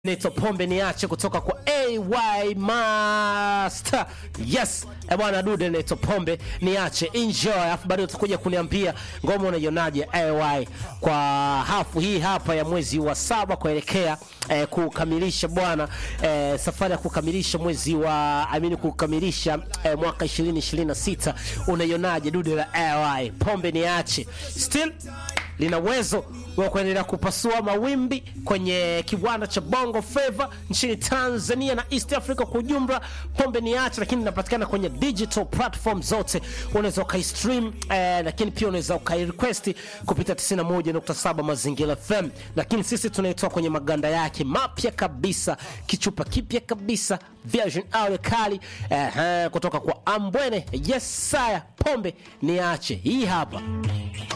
Naitwa Pombe Niache kutoka kwa AY Master. Yes, eh bwana dude naitwa Pombe Niache. Enjoy. Alafu baadaye utakuja kuniambia ngoma unaionaje AY kwa hafu hii hapa ya mwezi wa saba kuelekea eh, kukamilisha bwana eh, safari ya kukamilisha mwezi wa I mean kukamilisha eh, mwaka 2026 unaionaje dude la AY Pombe Niache. Still lina uwezo wa kuendelea kupasua mawimbi kwenye kiwanda cha Bongo Flava nchini Tanzania na East Africa kwa ujumla. Pombe Niache, lakini inapatikana kwenye digital platform zote, unaweza ukaistream eh, lakini pia unaweza ukairequest kupitia 91.7 Mazingira FM, lakini sisi tunaitoa kwenye maganda yake mapya kabisa, kichupa kipya kabisa, version ale kali eh, eh, kutoka kwa Ambwene. Yes, saya Pombe Niache, hii hapa